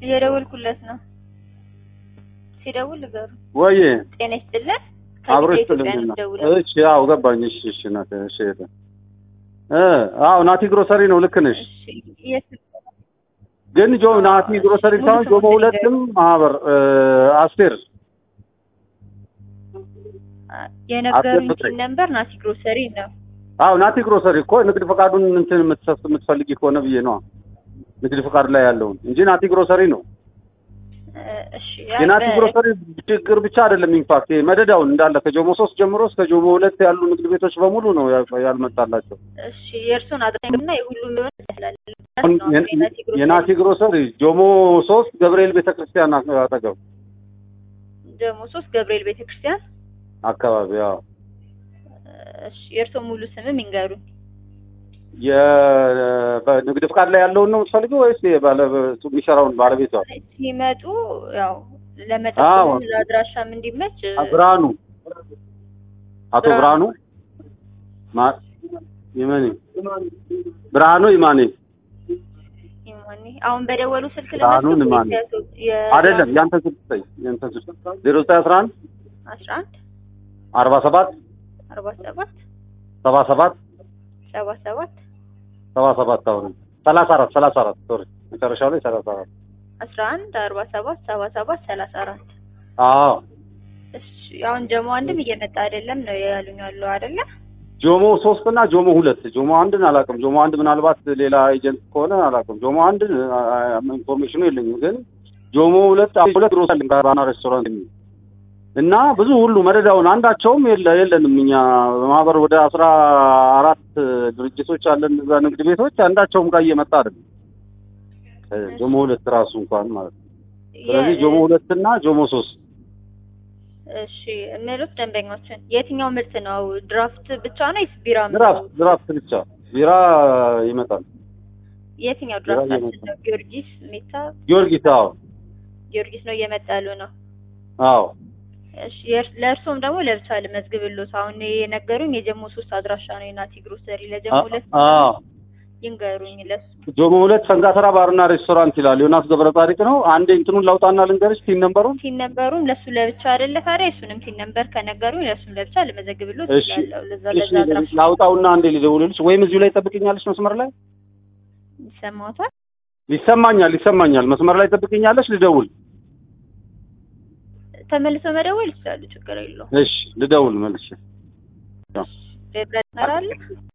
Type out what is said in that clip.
እየደወልኩለት ነው። ሲደውል ንገሩ። ወይ ጤና ይስጥልን። አብሮ ከኢትዮጵያ ይስጥልኝ። ነው የምደውለው። እሺ አዎ ገባኝ። እሺ እሺ ናት እሺ እህቴ። እ አዎ ናቲ ግሮሰሪ ነው ልክ ነሽ። እሺ የት ግን ጆ ናቲ ግሮሰሪ ሳይሆን ጆሞ ሁለትም ማህበር እ አስቴር የነገሩኝ አስገብተኝ። ሲል ነበር ናቲ ግሮሰሪ ነው። አዎ ናቲ ግሮሰሪ እኮ ንግድ ፈቃዱን እንትን የምትሰስ የምትፈልጊ ከሆነ ብዬ ነው ንግድ ፈቃዱ ላይ ያለውን እንጂ ናቲ ግሮሰሪ ነው። እ እሺ የናቲ በ- ግሮሰሪ ችግር ብቻ አይደለም። ኢንፋክት መደዳውን እንዳለ ከጆሞ ሶስት ጀምሮ እስከ ጆሞ ሁለት ያሉ ንግድ ቤቶች በሙሉ ነው ያ- ያልመጣላቸው። እሺ የእርሱን አድራሻና የሁሉም ሊሆን ይችላል። አሁን ነው የ- የናቲ ግሮሰሪ። የናቲ ግሮሰሪ ጆሞ ሶስት ገብርኤል ቤተክርስቲያን አ- አጠገብ ደግሞ ሶስት ገብርኤል ቤተክርስቲያን። አካባቢ ያው እሺ የእርሶ ሙሉ ስምም ይንገሩኝ። የ- በንግድ ፍቃድ ላይ ያለውን ነው የምትፈልገው ወይስ የባለ የሚሰራውን ባለቤቷ? ሲመጡ ያው አዎ። ለመጠቆም ለአድራሻም እንዲመች ብርሃኑ አቶ ብርሃኑ። ብርሃኑ ማ- ይመኔ ብርሃኑ ይማኔ ይሞኒ አሁን በደወሉ ስልክ ብርሃኑ ለመስጠት ንማኔ። ወይስ ያቶ- የ- አይደለም ያንተ ስልክ ስጠኝ። ያንተ ስልክ ዜሮ ዘጠኝ አስራ አንድ አስራ አንድ አርባ ሰባት አርባ ሰባት ሰባ ሰባት ሰባ ሰባት ሰባ ሰባት አሁን ሰላሳ አራት ሰላሳ አራት ሶሪ መጨረሻው ላይ ሰላሳ አራት አስራ አንድ አርባ ሰባት ሰባ ሰባት ሰላሳ አራት አዎ እሺ አሁን ጀሞ አንድም እየመጣ አይደለም ነው ያሉኝ ያለው አይደለ? ጆሞ ሶስት እና ጆሞ ሁለት ጆሞ አንድን አላውቅም። ጆሞ አንድ ምናልባት ሌላ ኤጀንት ከሆነ አላውቅም። ጆሞ አንድ ኢንፎርሜሽኑ የለኝም። ግን ጆሞ ሁለት ሁለት ሮሳል ባና ሬስቶራንት የሚል እና ብዙ ሁሉ መደዳውን አንዳቸውም የለ የለንም። እኛ በማህበር ወደ አስራ አራት ድርጅቶች አለን እዛ ንግድ ቤቶች አንዳቸውም ጋር እየመጣ አይደለም። ጆሞ ሁለት ራሱ እንኳን ማለት ነው። ስለዚህ የ- ጆሞ ሁለት እና ጆሞ ሶስት እሺ የሚሉት ደንበኞችን የትኛው ምርት ነው? ድራፍት ብቻ ነው ወይስ ቢራ? ድራፍት ድራፍት ብቻ ቢራ ይመጣል። የትኛው ቢራ ድራፍት እየመጣ ነው? ጊዮርጊስ፣ ሜታ፣ ጊዮርጊስ አዎ ጊዮርጊስ ነው እየመጣ ያሉ ነው። አዎ እሺ የእርስ- ለእርሶም ደግሞ ለብቻ ልመዝግብሎት። አሁን የነገሩኝ የጀሞ ሶስት አድራሻ ነው የናቲ ግሮሰሪ። ለጀሞ ሁለት አዎ ይንገሩኝ። ለሱ ጆሞ ሁለት ሰንጋተራ ባርና ሬስቶራንት ይላል። ዮናስ ገብረ ጻድቅ ነው። አንዴ እንትኑን ላውጣና ልንገርሽ ቲን ነምበሩን። ቲን ነምበሩም ለሱ ለብቻ አይደለ ታዲያ? እሱንም ቲን ነምበር ከነገሩኝ ለሱም ለብቻ ልመዘግብሎት እሺ ይችላለሁ። ለዛ እሺ ለዛ አድራሻ ላውጣውና አንዴ ልደውልልሽ ወይም እዚሁ ላይ ጠብቅኛለሽ መስመር ላይ ይሰማዎታል? ይሰማኛል ይሰማኛል። መስመር ላይ ጠብቅኛለሽ ልደውል። ተመልሰው መደወል ይችላሉ። ችግር የለውም። እሺ ልደውል መልሼ ሌላ ነገር አለ?